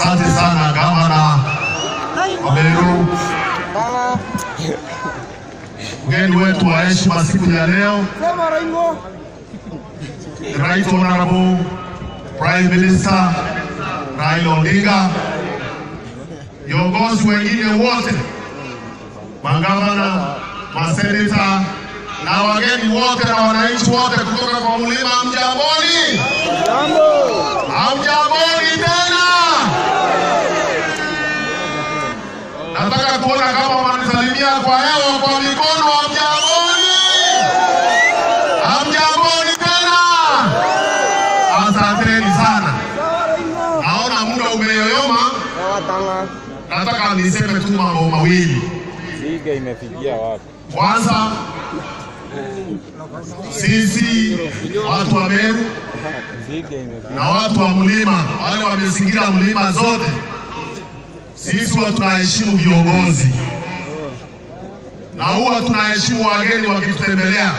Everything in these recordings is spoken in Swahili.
Asante sana gavana wa Meru, mgeni wetu wa heshima siku ya leo, the Right Honorable Prime Minister Raila Odinga, viongozi wengine wote, magavana, maseneta na wageni wote na wananchi wote kutoka kwa mlima, mjamboni, hamjamboni tena. Nataka kuona kama wananisalimia kwa hewa kwa mikono. Hamjamboni, hamjamboni tena. Asanteni sana. Naona muda umeyoyoma, nataka niseme tu mambo mawili. Liga imefikia wapi? Kwanza, sisi watu wa Meru Liga imefikia na watu wa mlima, wale wamezingira mlima zote, sisi huwa tunaheshimu viongozi na huwa tunaheshimu wageni wakitutembelea.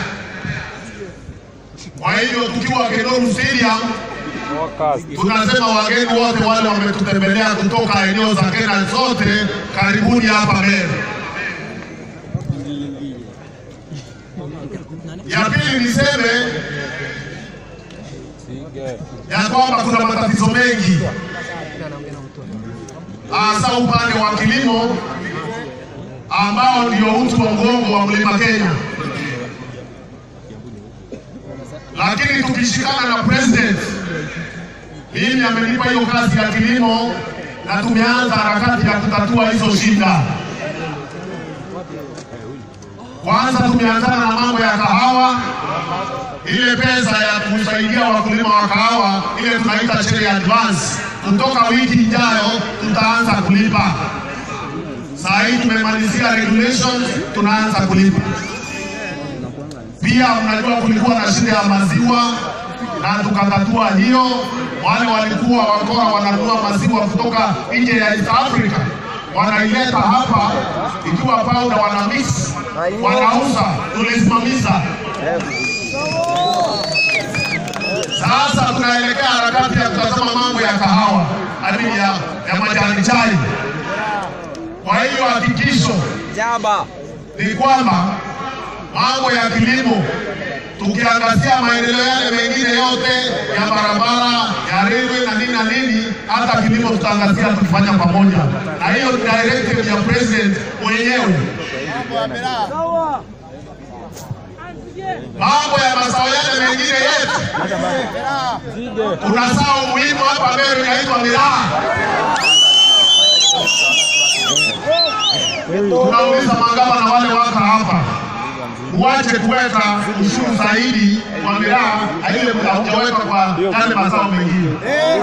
Kwa hivyo tukiwa Kenoru Stadium Focus. tunasema wageni wote wale wametutembelea kutoka eneo za Kenya zote, karibuni hapa Meru. Ya pili niseme Liga. ya kwamba kuna matatizo mengi hasa upande wa kilimo ambao ndio uti wa mgongo wa mlima Kenya, lakini tukishikana na president, mimi amenipa hiyo kazi ya kilimo na tumeanza harakati ya kutatua hizo shida. Kwanza tumeanzana na mambo ya kahawa, ile pesa ya kusaidia wakulima wa kahawa, ile tunaita share advance. Kutoka wiki ijayo tutaanza kulipa. Saa hii tumemalizia regulations, tunaanza kulipa. Pia mnajua kulikuwa na shida ya maziwa na tukatatua hiyo. Wale walikuwa wakoa wananunua maziwa kutoka nje ya East Africa wanaileta hapa ikiwa powder, wana mix wanauza, tulisimamisha. Sasa tunaelekea harakati ya kutazama mambo ya kahawa, hadi ya, ya majani chai. Kwa hiyo hakikisho Jaba. ni kwamba mambo ya kilimo tukiangazia maendeleo yale mengine yote ya barabara ya reli na nini na nini, hata kilimo tutaangazia tukifanya pamoja, na hiyo ni directive ya president mwenyewe. Mambo ya mazao yale mengine yetu, kuna zao muhimu hapa Meru inaitwa miraa. Tunauliza magavana wale waka hapa uache kuweka ushuru zaidi kwa miraa na ile haujaweka kwa yale mazao mengine.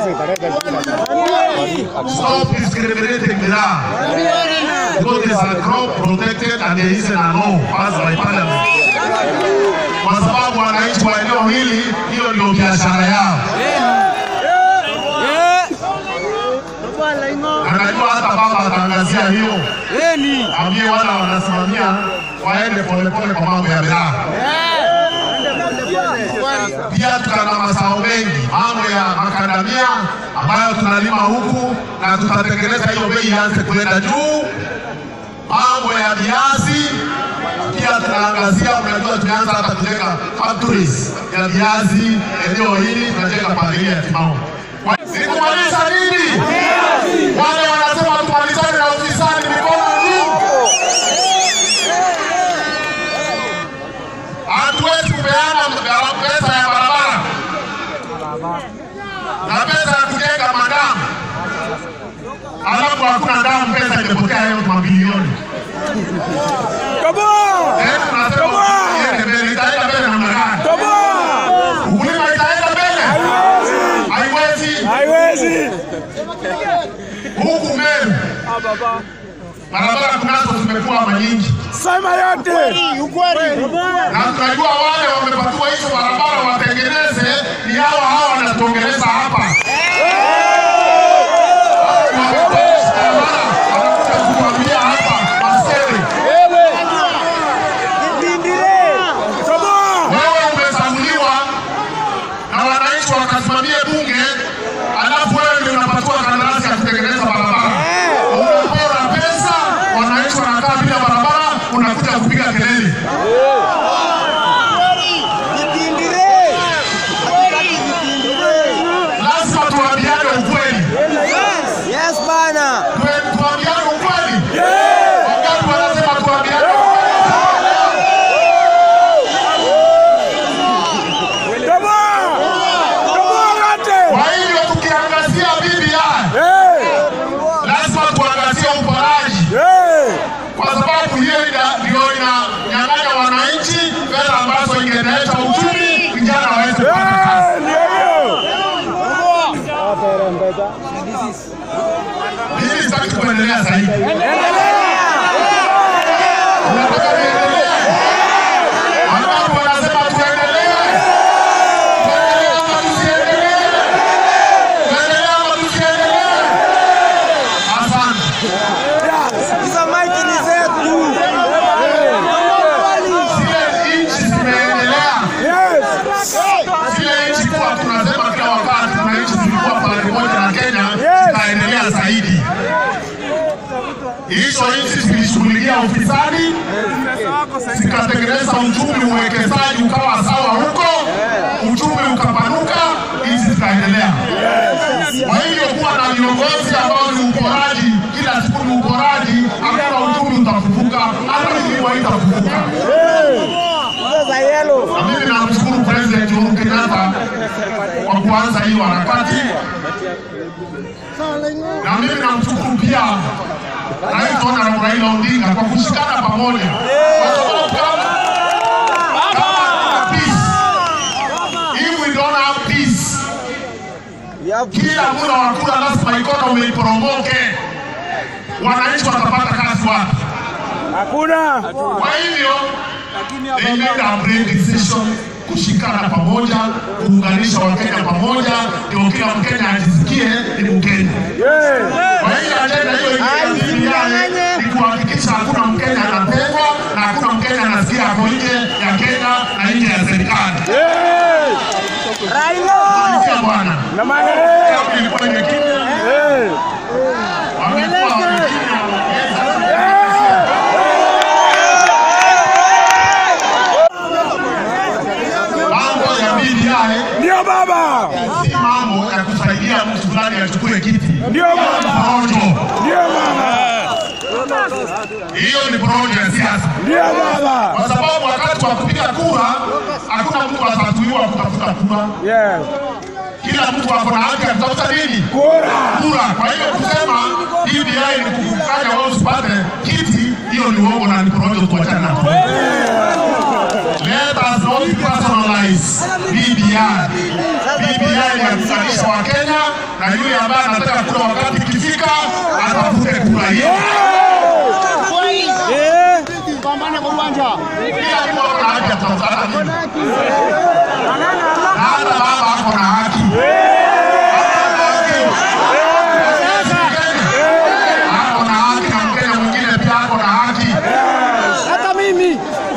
Stop discriminating miraa because it is a crop protected and there is a law passed by parliament. Kwa sababu wananchi wa eneo hili hiyo ndio biashara yao. Anajua hata baba ataangazia hiyo, ambie wala wanasimamia waende polepole kwa mambo ya miraa. Pia tuna mazao mengi, mambo ya makandamia ambayo tunalima huku na tutatengeneza hiyo bei ianze kuenda juu. Mambo ya viazi pia tunaangazia, unajua tumeanza hata kujenga factories ya viazi eneo hili, tunajenga pandelia ya Timao. Kwa- Sikumaliza nini? Wale wanasema tumalizane na ufisadi, mikono juu. Hatuwezi kupeana gharama pesa ya barabara na pesa ya kujenga madamu, alafu hakuna damu, pesa imepotea hiyo mabilioni. Eh, tunasema iende mbele, itaenda mbele namna gani? Ukulima itaenda mbele? Haiwezi. Haiwezi. Huku Meru barabara kunazo zimekuwa manyingi Sema yote. na tunajua wale wamepatiwa hizo barabara watengeneze, ni hawa hawa wanatuongeleza hapa. Wametengeneza barabara, wanakuja kutuambia hapa Masere, wewe umechaguliwa na wananchi wakasimamie bunge, alafu wewe ndio unapatiwa kandarasi ya kutengeneza Mimi sitaki kuendelea zaidi. Unataka niendelee? Wangapi wanasema tuendelee? Tuendelee ama tusiendelee? Tuendelee ama tusiendelee? Asante. Hizo maiki ni zetu. Zile nchi zimeendelea, zile nchi kuwa tunasema kila wakati, kuna nchi zilikuwa pale moja na Kenya zikaendelea zaidi. Hizo nchi zilishughulikia ufisadi, zikatengeneza uchumi, uwekezaji ukawa sawa huko, uchumi ukapanuka, nchi zikaendelea. Kwa hivyo kuwa na viongozi ambao ni uporaji, kila siku ni uporaji, hakuna uchumi utafufuka, hata milima itafufuka. Na mimi namshukuru President Uhuru Kenyatta kwa kuanza hiyo harakati, na mimi namshukuru pia Rais Honorable Raila Odinga kwa kushikana pamoja, kwa sababu kama kama hatuna peace, if we don't have peace, kila muda wa kura lazima economy iporomoke, wananchi watapata kazi wapi? Hakuna. Kwa hivyo they made a brave decision kushikana pamoja, kuunganisha Wakenya pamoja, ndio kila Mkenya ajisikie ni Mkenya. Kwa hiyo ajenda hiyo ingine BBI ni kuhakikisha hakuna Mkenya anatengwa na hakuna Mkenya anasikia ako nje ya Kenya na nje ya serikali. Sikia bwana, Na maana Kama ilikuwa imekimya, wamekuwa wamekimya, mambo ya BBI ndio baba. si mambo ya kusaidia mtu fulani achukue kiti. Ndio baba. Porojo, Ndio baba. hiyo ni porojo ya siasa, Ndio baba. kwa sababu wakati wa kupiga kura hakuna mtu atatuiwa kutafuta kura. Yes. Kila mtu ako na haki ya kutafuta nini? Kura. Kura. Kwa hiyo kusema BBI ni kukufanya wewe usipate kiti, hiyo ni uongo na ni porojo, tuachane nayo. Let us not personalize BBI. BBI ni ya kuzalisha Wakenya na yule ambaye anataka kura wakati ikifika atafute kura hiyo. Eh. Kila mtu ako na haki ya kutafuta hata mimi. Na hata baba ako na haki. Ako na haki na Mkenya mwingine pia ako na haki. Hata mimi.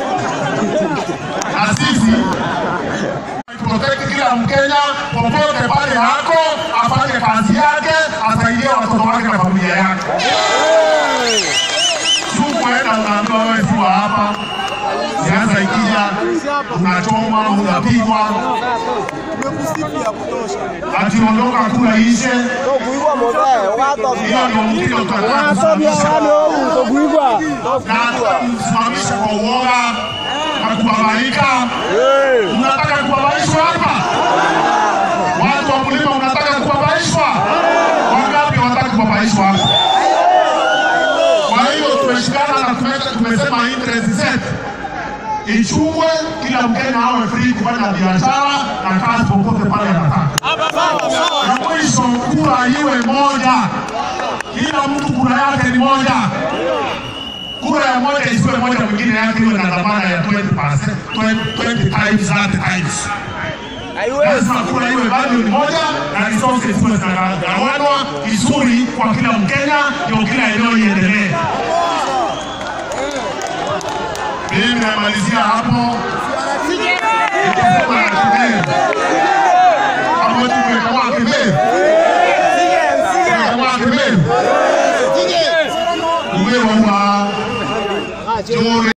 na sisi protect kila Mkenya popote pale hako, afanye kazi yake, asaidie watoto wake na familia yake. Sukuenda unaambiwa wewe si wa hapa, siasa ikija unachomwa, unapigwa, ati ondoka kula ishe. Hiyo ndio mtindo tunataka kusimamisha na kusimamisha kwa uoga na kubabaika. Mnataka kubabaishwa hapa? Watu wa mlima mnataka kubabaishwa? Wangapi wanataka kubabaishwa hapa? Kwa hiyo tumeshikana na tume- tumesema interest zetu ichungwe, kila Mkenya awe free kufanya biashara na kazi popote pale anataka. Na mwisho kura iwe moja, kila mtu kura yake ni moja. Kura ya moja isiwe moja, mwingine yake iwe na dhamana ya 20%, 20, 20 times that times. Lazima kura iwe value ni moja na resources ziwe zinagawanwa vizuri kwa kila Mkenya, ndio kila eneo iendelee. Mimi namalizia hapo. Nikisema ya Kibere. Hapo tumekawa Kibere. Tumekawa Kibere. Uwe wa Jore